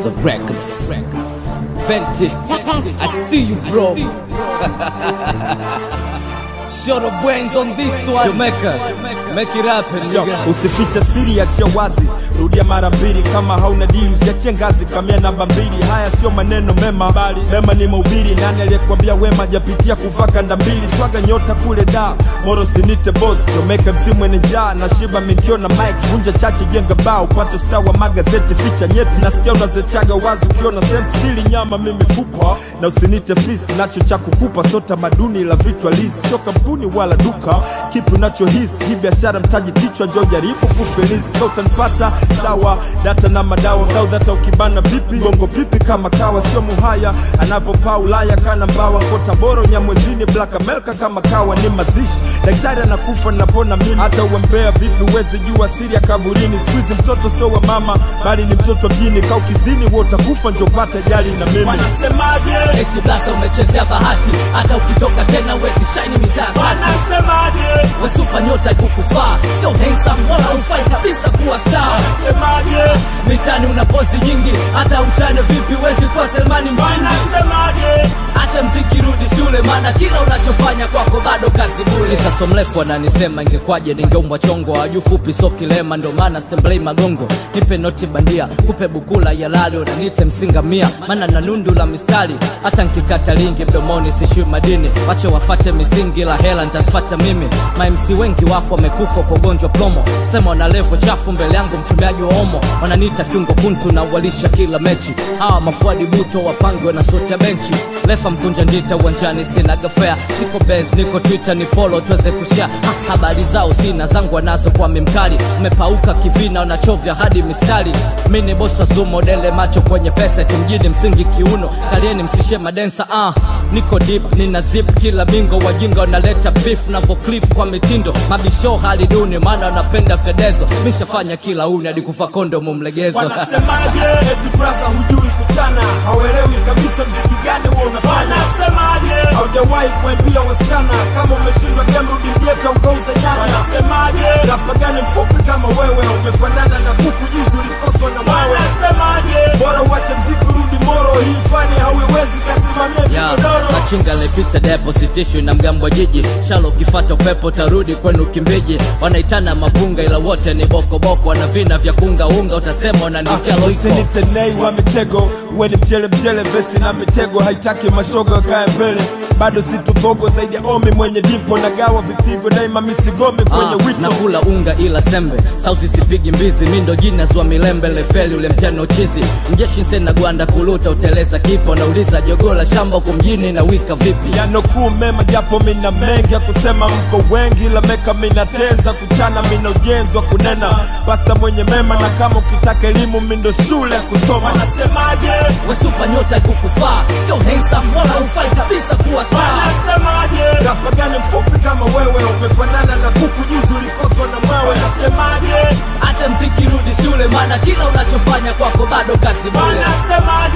Gaza Records. Fenty, I see you, bro. Short of brains on this one. Jamaica, make it happen, nigga. Usifiche siri, achia wazi, rudia mara mbili. Kama hauna dili usiachie ngazi, kamia namba mbili. Haya sio maneno mema, bali mema ni mahubiri. Nani aliyekwambia wema japitia kuvaa kanda mbili? Twaga nyota kule da moro, sinite boss Jamaica, msimu mwenye njaa na shiba mikio na mike, vunja chache, jenga bao, upate star wa magazeti, ficha nyeti. Nasikia unazechaga wazi ukiona senti, sili nyama mimi fupa, na usinite fisi, nacho cha kukupa sio tamaduni la vichwa lisi, sio kampuni wala duka. Kipi unachohisi hii biashara, mtaji kichwa, njoo jaribu kufelisi, ka utanipata sawa, data na madawa South, hata ukibana vipi, bongo pipi kama kawa, sio muhaya anavyopaa Ulaya kana mbawa, kota boro nyamwezini, Black America kama kawa, ni mazishi daktari anakufa napona mimi, hata uembea vipi, uwezi jua siri ya kaburini. Siku hizi mtoto sio wa mama, bali ni mtoto mjini, ka ukizini wewe utakufa, njoo pata jali na mimi. Wanasemaje? Eti blasa umechezea bahati, hata ukitoka tena wezi shine mitatu. Wanasemaje? Wesupa nyota ikukufaa, sio handsome wala ufai kabisa kuwa star. Wanasemaje? Mitani una pozi nyingi, hata uchane vipi wezi kuwa Selmani mshindi. Wanasemaje? Acha mziki, rudi shule, maana kila unachofanya kwako bado kazi bure. Sasa mrefu ananisema ingekwaje ningeumbwa chongo, waju fupi so kilema, ndo maana stemblei magongo. Nipe noti bandia, kupe bukula ya lali, unanite msinga mia, maana na nundu la mistari. Hata nkikata lingi mdomoni sishui madini, wache wafate misingi, la hela ntasfata mimi. Ma-MC wengi wafu wamekufa kwa ugonjwa plomo, sema na levo chafu mbele yangu, mtumiaji wa omo. Wananiita kiungo kuntu na walisha kila mechi, hawa mafuadi buto wapangwe na sote ya benchi lefa mkunja ndita uwanjani sina gafea siko bes niko twitter ni follow tuweze kushare ha, habari zao sina zangu wanazo kwa mimkali umepauka kivina unachovya hadi mistari mi ni bosi wa sumo dele macho kwenye pesa timjini msingi kiuno kalieni msishe madensa ah niko deep nina zip kila bingo wajinga wanaleta beef na voclif kwa mitindo mabisho hali duni maana wanapenda fedezo mishafanya kila uni hadi kufa kondo mumlegezo Wanasemaje? Eti brother hujui kuchana, hauelewi kabisa mziki gani wewe unafanya. Wanasemaje? Haujawahi kuambia wasichana kama umeshindwa game rudi mjeta ukauza nyanya. Wanasemaje? Rapa gani mfupi kama wewe umefanana na kuku juzi ulikoswa na mwewe. Wanasemaje? Bora uache mziki urudi moro, hii fani hauiwezi kasimamia Ya, vigodoro. machinga lepita deposit issue na mgambo wa jiji shalo ukifata upepo tarudi kwenu kimbiji wanaitana mapunga ila wote ni bokoboko wana vina vya kunga unga utasema unanikia loiko usinitenei wa mitego uwe ni mchele mchele vesi na mitego haitaki mashoga kae mbele bado situfogo zaidi ya omi mwenye dimpo na gawa vipigo daima misigome kwenye Ah, wito nakula unga ila sembe sausi sipigi mbizi mindo jinas wa milembe lefeli ule mteno chizi mjeshi nsena gwanda kuluta uteleza kipo nauliza jogola shamba huko mjini na wika vipi yanokuu mema japo mina mengi ya kusema mko wengi la meka minateza kuchana mina ujenzi wa kunena pasta mwenye mema na kama ukitaka elimu mindo shule ya kusoma wanasemaje wesupa nyota ikukufaa sio handsome wala ufai kabisa kuwa star Wanasemaje? Rapa gani mfupi kama wewe umefanana na kuku juzi ulikoswa na mwewe Wanasemaje? acha mziki rudi shule maana kila unachofanya kwako bado kazi bure Wanasemaje?